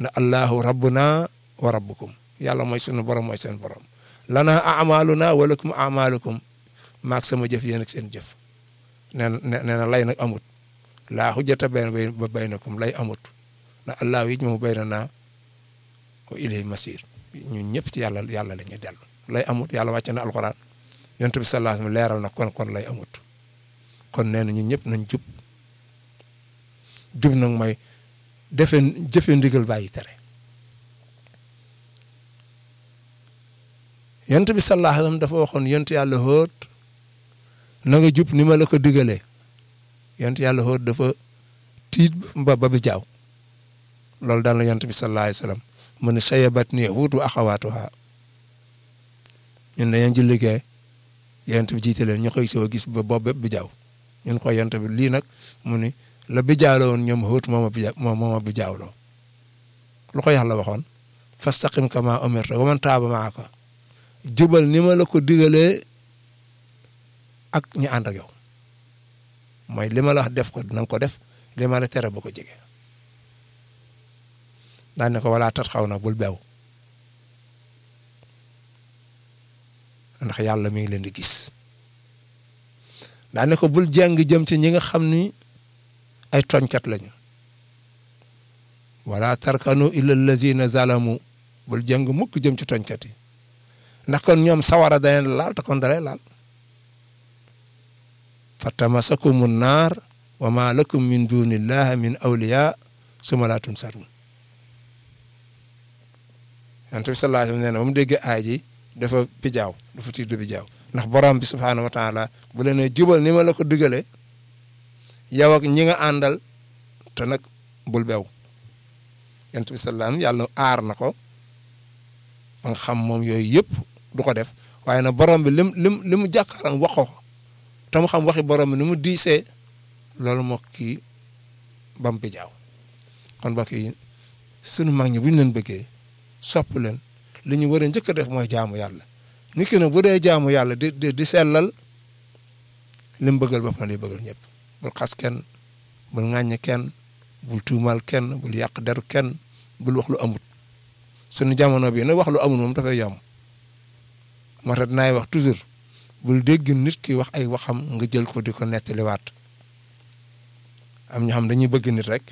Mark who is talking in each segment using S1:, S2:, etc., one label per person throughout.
S1: na allahu rabbuna wa rabbukum yàlla mooy sunu borom mooy seen borom lana amaluna wa lakum amalukum maag sama jëf yéen ak seen jëf nee na nee na lay nag amut laa xujjata bayn ba baynakum lay amut na allahu yi moom baynana wa ilayhi masir ñun ñëpp ci yàlla yàlla la ñuy dellu lay amut yàlla wàcce na alxuraan yonent bi sallallahu alayhi wasallam leeral na kon kon lay amut kon nee na ñun ñëpp nañ jub jub nag mooy defe jëfe ndigal bàyyi tere yonent bi sallallahu alayhi wasallam dafa waxoon yonent yàlla hóot na nga jub ni ma la ko digalee yonent yàlla hóot dafa tiit ba ba bi jaaw loolu daal na yonent bi sallallahu alayhi wasallam mu ne sayabat ni huut wa axawaatuha ñun dañoo julli gee yonent bi jiite leen ñu koy soo gis ba boobu bépp bi jaaw ñun ko yonent bi lii nag mu ni la bi jaawloo woon ñoom hóot mooma bi moom mooma bi jaawloo lu ko yàlla waxoon fastaqim kama umirta wa man taaba maaka jubal ni ma la ko digalee ak ñu ànd ak yow mooy li ma la wax def ko na nga ko def li ma la tere ba ko jege daan ne ko wala tat xaw nag bul beew ndax yàlla mi ngi leen di gis daan ne ko bul jàng jëm ci ñi nga xam ni ay tooñkat lañu wala tarkanu illa allazina zalamu bul jàng mukk jëm ci tooñkat yi ndax kon ñoom sawara daleen laal te kon dalay laal fatamasakumu naar wa ma lakum min dunillahi min awliya suma laa tunsarun yonent bi sallallahu alayhi wa sallam nee na ba mu déggee aay ji dafa bijaaw dafa tiit du bijaaw ndax borom bi subhaanahu wa taala bu la nee jubal ni ma la ko digalee yow ak ñi nga àndal te nag bul bew yonent bi sallallahu yàlla aar na ko ba nga xam moom yooyu yëpp du ko def waaye nag borom bi lim lim li mu jàkkaaram wax ko te mu xam waxi borom bi ni mu diisee loolu moo kii bam bijaaw kon mbokk yi sunu mag ñi bu ñu leen bëggee sopp leen li ñu war a njëkk a def mooy jaamu yàlla nit ki nag bu dee jaamu yàlla di di di sellal li mu bëggal boppam lay bëggal ñëpp bul xas kenn bul ŋàññ kenn bul tuumal kenn bul yàq deru kenn bul wax lu amut suñu jamono bii nag wax lu amut moom dafay yomb moo tax dinaay wax toujours bul dégg nit ki wax ay waxam nga jël ko di ko nettaliwaat am ñoo xam dañuy bëgg nit rek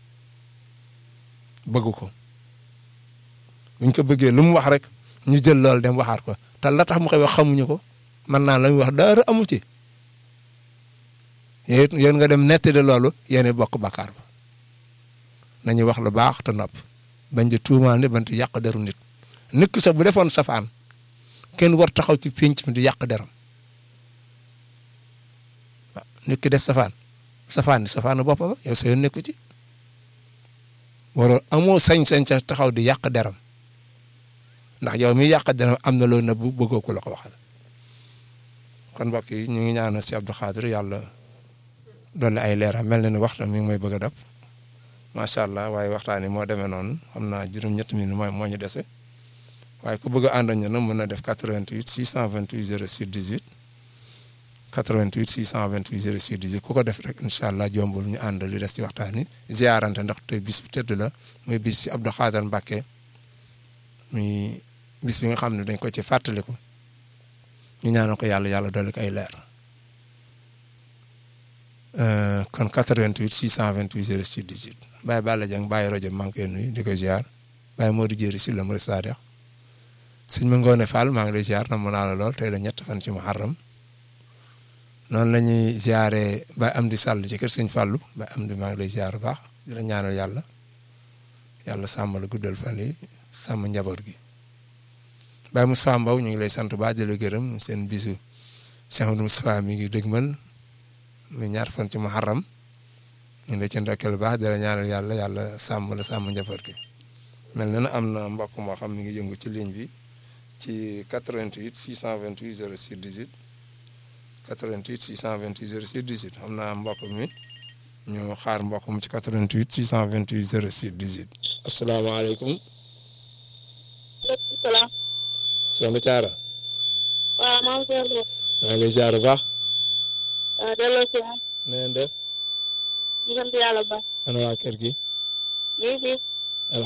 S1: bëgg ko buñ ko bëggee lu mu wax rek ñu jël loolu dem waxaat ko te la tax mu koy wax xamuñu ko man naa la muy wax dara amu ci yéen nga dem nettali loolu yéen bokk bakkaar ba nañu wax lu baax te nopp bañ di tuumaal nit bañ di yàq deru nit nit ki sax bu defoon safaan kenn war taxaw ci pénc mi di yàq deram waaw nit ki def safaan safaan ni safaanu boppam yow sa yoon nekku ci waroo amoo sañ-sañ sa taxaw di yàq deram ndax yow mi yàq deram am na loolu na bu bëggoo ko la ko waxal kon mbokk yi ñu ngi ñaanal si Abdou Khadir yàlla dolli ay leeram mel na ni waxtaan mi ngi may bëgg a dab macha allah waaye waxtaan yi moo demee noonu xam naa juróom-ñetti minutes mooy moo ñu dese waaye ku bëgg a ànd ak ñu nag mën na def 88 628 06 18 88 628 06 18 ku ko def rek incha allah jombul ñu ànd li des ci waxtaan yi ziarante ndax te bis bu tëdd la muy bis si Abdou Khadir Mbacké muy bis bi nga xam ne dañ ko ci fàttaliku ñu ñaanal ko yàlla yàlla dolli ko ay leer kon 88 628 06 18 Baye Balla Dieng Baye rajo maa ngi koy nuyu di ko ziar Baye Modou Diéry si la Mouride Sadio sëñ ma Ngoone Fall maa ngi lay ziar na mu naa la lool tey la ñett fan ci Muharram noonu la ñuy ziaree Baye Amdi Sall ci kër sëñ Fallou Baye Amdi maa ngi lay ziar bu baax di la ñaanal yàlla yàlla sàmm la guddal fan yi sàmm njaboot gi Baye Moustapha Mbow ñu ngi lay sant ba di la gërëm seen bisu Cheikh Moustapha mi ngi dëgmal muy ñaar fan ci Muharram ñu ngi lay ci ndokkeel bu baax di la ñaanal yàlla yàlla sàmm la sàmm njaboot gi mel na ne am na mbokk moo xam mi ngi yëngu ci ligne bi ci 88 628 06 18 88 628 06 18 xam naa mbokk mi ñu xaar mbokk mu ci 88 628 06 18. asalaamaaleykum.
S2: maaleykum salaam.
S1: soxna Thiara.
S2: waaw maa ngi koy
S1: maa ngi lay ziar bu baax.
S2: waaw delloo si waat.
S1: na ngeen def.
S2: ñu sant yàlla bu baax.
S1: ana waa kër gi.
S2: ñu ngi fi.